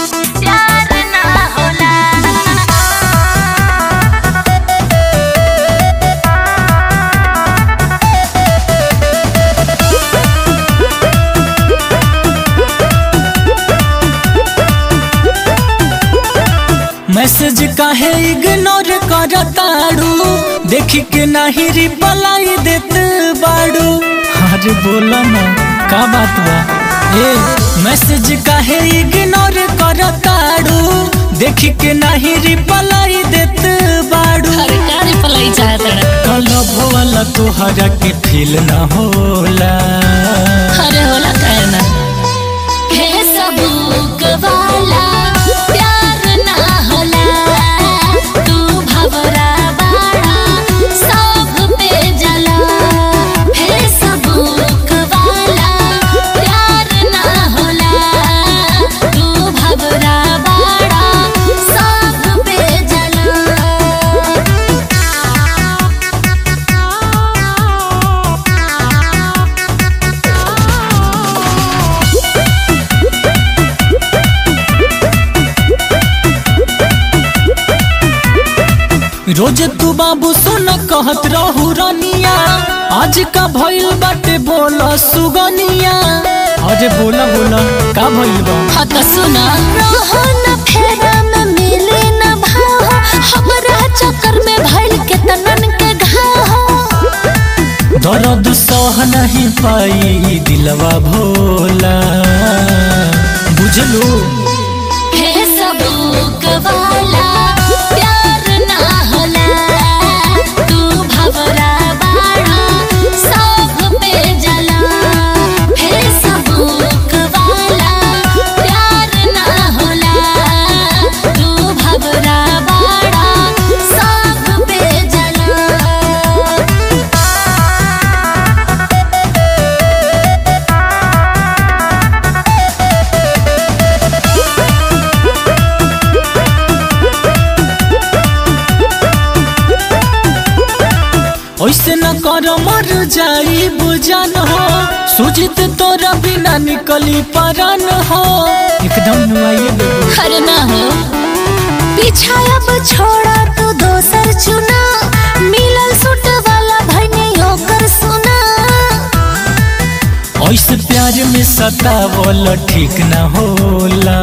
प्यार ना होला मैसेज काहे इग्नोर करताड़ू देखी के नाही रिप्लाई देत बाड़ू अरे बोला ना का बात बा ए मैसेज काहे इग्नोर करताड़ू देखी के नाही रिप्लाई देत बाड़ू अरे का रिप्लाई चाहत रे कलब वाला तोहरा के फील ना होला अरे होला काहे ना हे सबूक वाला प्यार ना होला तू भवरा बाड़ा सब पे जला हे सबूक वाला प्यार ना होला तू भवरा बाड़ा सब पे जला रोज तू बाबू सुन कहत रहू रनिया आज का भइल बाटे बोल सुगनिया अरे बोला बोला का भइल बा हाँ तो सुना रहो न फेरा में मिले न भाव हमरा चक्कर में भइल के तनन के घाव दर्द सह नहीं पाई दिलवा भोला बुझलू हे सबूक वाला प्यार ना होला तू भवरा बाड़ा सब पे जला हे सबूक वाला प्यार ना होला तू भवरा बाड़ा सब पे जला ऐसे न कर मर जाई बुझन हो सुजित तोरा बिना निकली परन हो एकदम नुआइए बेबू हर ना हो पीछा अब छोड़ा तू दोसर चुना मिलल सुट वाला भने होकर सुना ऐसे प्यार में सतावल ठीक न होला